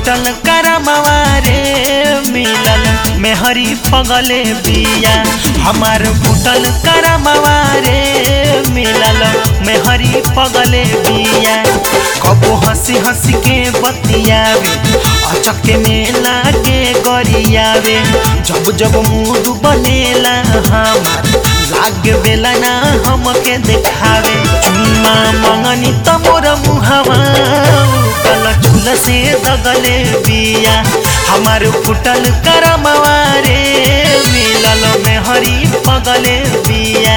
फुटल करमवा रे मिलल मेहरी पगले बिया हमार फुटल करमवा रे मिलल मेहरी पगले बिया कबो हंसी हंसी के बतियावे अचके में लागे गरियावे जब जब मूड बनेला हमार लागे बेला ना हमके देखावे चुम्मा मंगनी त मोर मुहवा कल चूल से दगले बिया हमार फुटल करमवा रे मिलल में हरी पगले बिया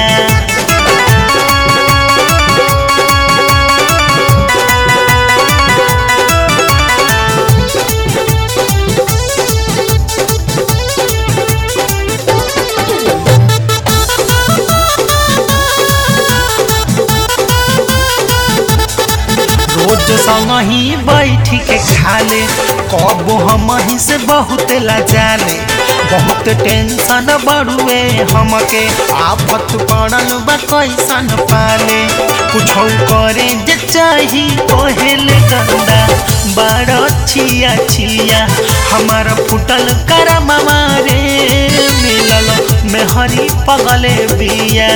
रोज संग ही बैठ के खाले कब हम ही से बहुत लजाले बहुत टेंशन बढ़ुए हमके आफत पड़ल बा कैसन पाले कुछ करे जे चाही कहेले गंदा बड़ छिया छिया हमारा फुटल करमवा रे मिलल मेहरी पगले बिया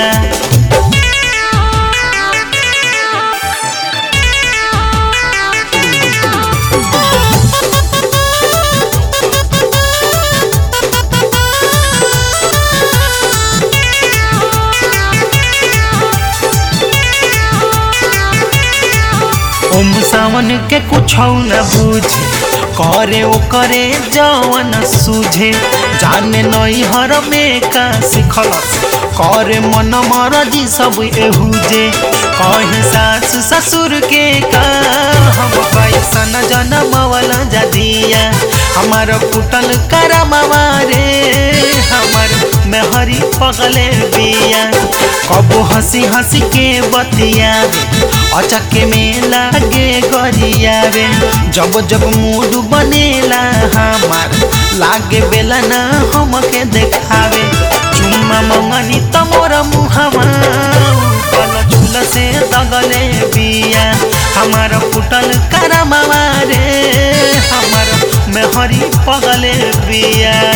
ओम सावन के कुछ न बुझे करे ओ करे जवन सूझे जाने नई हर में का सिखलस करे मन मरजी सब एहुजे कहे सास ससुर के का हम कैसन जनमवल जदिया हमार फुटल करमवा रे हमार मेहरी पगले बिया कबो हंसी हंसी के बतियावे अचके में लागे गरियावे जब जब मूड बनेला हमार लागे बेला ना हमके देखावे चुम्मा मंगनी त मोर मुहवा कल चूल से दगले बिया हमार फुटल करमवा रे हमार मेहरी पगले बिया